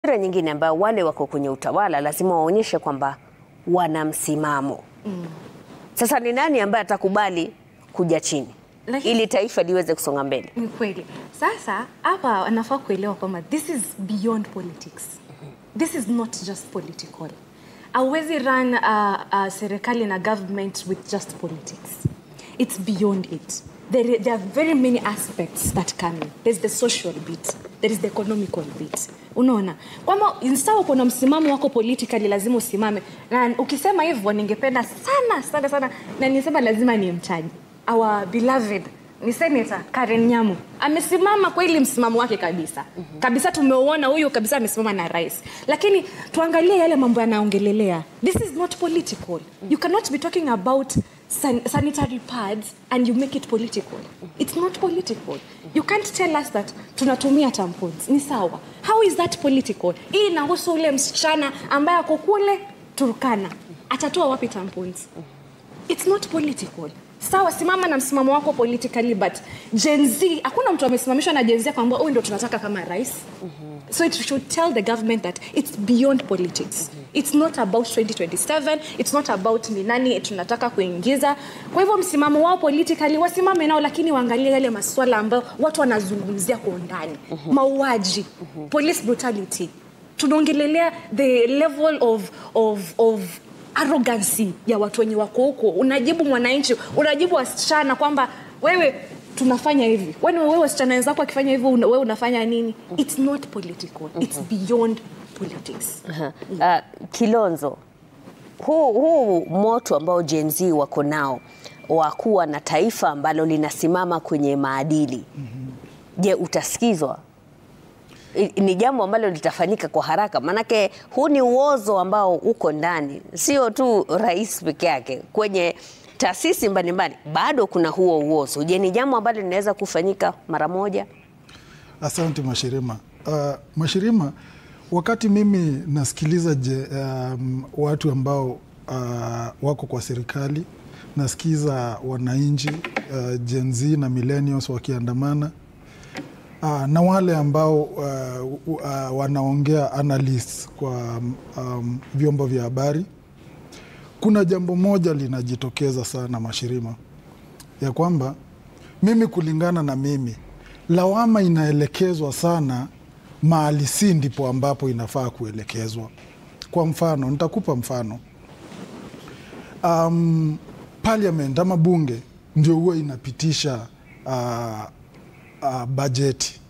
Taswira nyingine ambayo wale wako kwenye utawala lazima waonyeshe kwamba wana msimamo. Sasa ni nani ambaye atakubali kuja chini Lakini- ili taifa liweze kusonga mbele? Ni kweli. Sasa hapa anafaa kuelewa kwamba this is beyond politics. This is not just political. Hauwezi run uh, uh, serikali na government with just politics. It's beyond it. There, there are very many aspects that come in. There's the social bit. There is the economical bit. Unaona kwamba insawa kuna msimamo wako politically lazima usimame, na ukisema hivyo ningependa sana sana sana, na nisema lazima nimtaje our beloved ni senator Karen Nyamu amesimama kweli msimamo wake kabisa kabisa, tumeuona huyu kabisa amesimama na rais, lakini tuangalie yale mambo yanaongelelea. This is not political. You cannot be talking about san sanitary pads and you make it political. It's not political. You can't tell us that tunatumia tampons. Ni sawa. How is that political? Hii inahusu ule msichana ambaye ako kule Turkana, atatoa wapi tampons? it's not political sawa simama na msimamo wako politically but Gen Z hakuna mtu amesimamishwa na Gen Z kwamba huyu ndio tunataka kama rais so it should tell the government that it's beyond politics it's not about 2027 it's not about ni nani tunataka kuingiza kwa hivyo msimamo wao politically wasimame nao lakini waangalie yale maswala ambayo watu wanazungumzia kwa undani mauaji police brutality tunaongelelea the level of, of, of arrogancy ya watu wenye wako huko unajibu mwananchi unajibu wasichana kwamba wewe tunafanya hivi Wani wewe wasichana wenzako akifanya hivi una, wewe unafanya nini it's not political it's beyond politics Uh, Kilonzo, huu, huu moto ambao Gen Z wako nao wa kuwa na taifa ambalo linasimama kwenye maadili, je, utasikizwa? I- Ni jambo ambalo litafanyika kwa haraka, maanake huu ni uozo ambao uko ndani, sio tu rais peke yake, kwenye taasisi mbalimbali bado kuna huo uozo. Je, ni jambo ambalo linaweza kufanyika mara moja? Asante Mashirima. Uh, Mashirima, wakati mimi nasikiliza je, um, watu ambao uh, wako kwa serikali, nasikiza wananchi uh, Gen Z na millennials wakiandamana uh, na wale ambao uh, uh, wanaongea analysts kwa um, vyombo vya habari, kuna jambo moja linajitokeza sana Mashirima, ya kwamba mimi kulingana na mimi lawama inaelekezwa sana mahali si ndipo ambapo inafaa kuelekezwa. Kwa mfano, nitakupa mfano um, parliament ama bunge ndio huwa inapitisha uh, uh, bajeti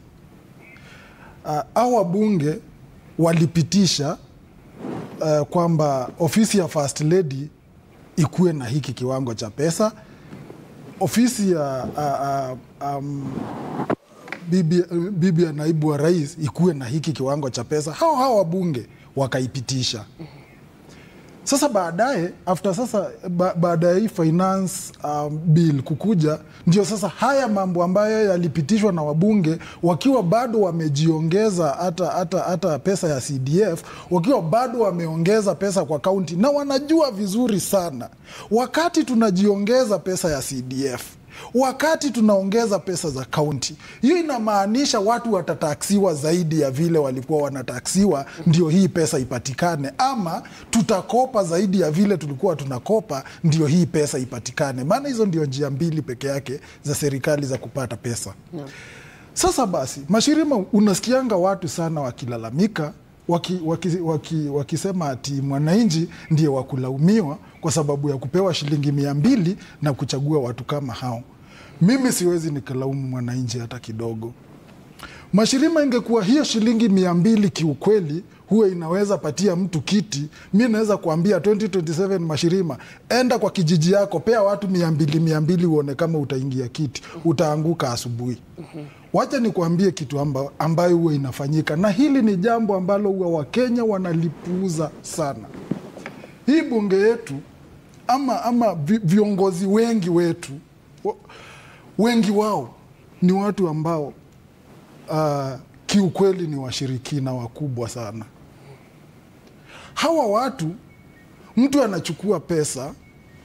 uh, au wabunge walipitisha uh, kwamba ofisi ya first lady ikuwe na hiki kiwango cha pesa ofisi ya uh, uh, um, bibi, bibi ya naibu wa rais ikuwe na hiki kiwango cha pesa. Hao hao wabunge wakaipitisha. Sasa baadaye after sasa ba, baada ya hii finance um, bill kukuja, ndio sasa haya mambo ambayo yalipitishwa na wabunge wakiwa bado wamejiongeza hata, hata, hata pesa ya CDF wakiwa bado wameongeza pesa kwa kaunti, na wanajua vizuri sana wakati tunajiongeza pesa ya CDF wakati tunaongeza pesa za kaunti, hiyo inamaanisha watu watataksiwa zaidi ya vile walikuwa wanataksiwa, ndio hii pesa ipatikane, ama tutakopa zaidi ya vile tulikuwa tunakopa, ndio hii pesa ipatikane. Maana hizo ndio njia mbili peke yake za serikali za kupata pesa. Sasa basi, Mashirima, unasikianga watu sana wakilalamika waki, waki, waki, wakisema ati mwananchi ndiye wakulaumiwa kwa sababu ya kupewa shilingi mia mbili na kuchagua watu kama hao. Mimi siwezi nikalaumu mwananchi hata kidogo. Mashirima, ingekuwa hiyo shilingi mia mbili kiukweli huwa inaweza patia mtu kiti, mi naweza kuambia 2027 Mashirima, enda kwa kijiji yako, pea watu mia mbili mia mbili uone kama utaingia kiti, utaanguka asubuhi. Wacha nikuambie kitu amba, ambayo huwa inafanyika, na hili ni jambo ambalo huwa Wakenya wanalipuuza sana. Hii bunge yetu ama, ama vi- viongozi wengi wetu wa- wengi wao ni watu ambao uh, kiukweli ni washirikina wakubwa sana. Hawa watu, mtu anachukua pesa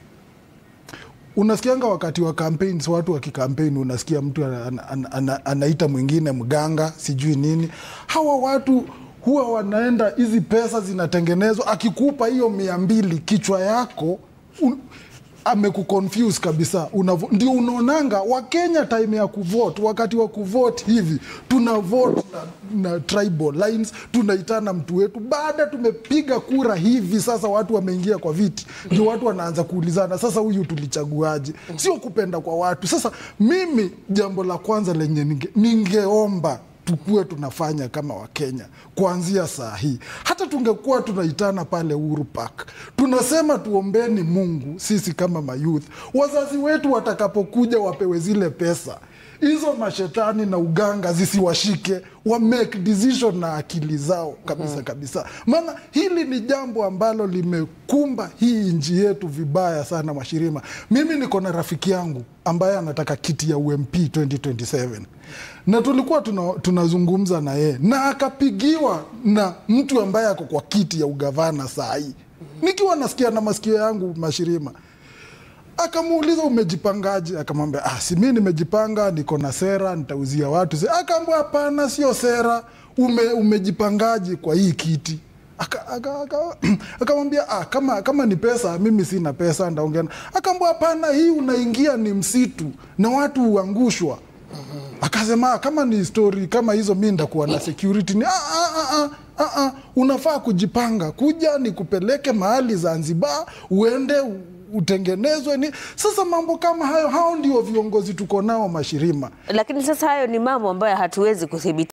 unasikianga wakati wa campaigns, watu wakikampeni, unasikia mtu ana, ana, ana, anaita mwingine mganga sijui nini. Hawa watu huwa wanaenda hizi pesa zinatengenezwa, akikupa hiyo mia mbili kichwa yako un, amekuconfuse kabisa Unavo, ndio unaonanga Wakenya time ya kuvote, wakati wa kuvote hivi tuna vote na, na tribal lines, tunaitana mtu wetu. Baada tumepiga kura hivi sasa, watu wameingia kwa viti, ndio watu wanaanza kuulizana sasa, huyu tulichaguaje? Sio kupenda kwa watu. Sasa mimi jambo la kwanza lenye ninge, ningeomba tukuwe tunafanya kama Wakenya kuanzia saa hii. Hata tungekuwa tunaitana pale Uhuru Park, tunasema tuombeni Mungu sisi kama mayouth, wazazi wetu watakapokuja wapewe zile pesa hizo mashetani na uganga zisiwashike, wa make decision na akili zao kabisa kabisa, maana hili ni jambo ambalo limekumba hii nchi yetu vibaya sana. Mashirima, mimi niko na rafiki yangu ambaye anataka kiti ya UMP 2027 na tulikuwa tuna, tunazungumza na yeye na akapigiwa na mtu ambaye ako kwa kiti ya ugavana saa hii, nikiwa nasikia na masikio yangu Mashirima akamuuliza umejipangaje? Akamwambia ah, si mi nimejipanga, niko na sera, nitauzia watu. Akaambia hapana, sio sera. Ume, umejipangaje kwa hii kiti? Akamwambia aka, aka ah, kama, kama ni pesa, mimi sina pesa, ndaongea. Akaambia hapana, hii unaingia ni msitu na watu huangushwa. Akasema kama ni stori kama hizo, mi ndakuwa na security. Ni, ah, ah, ah, ah, ah, unafaa kujipanga, kuja nikupeleke mahali Zanzibar, uende utengenezwe ni sasa. Mambo kama hayo, hao ndio viongozi tuko nao Mashirima. Lakini sasa hayo ni mambo ambayo hatuwezi kudhibiti.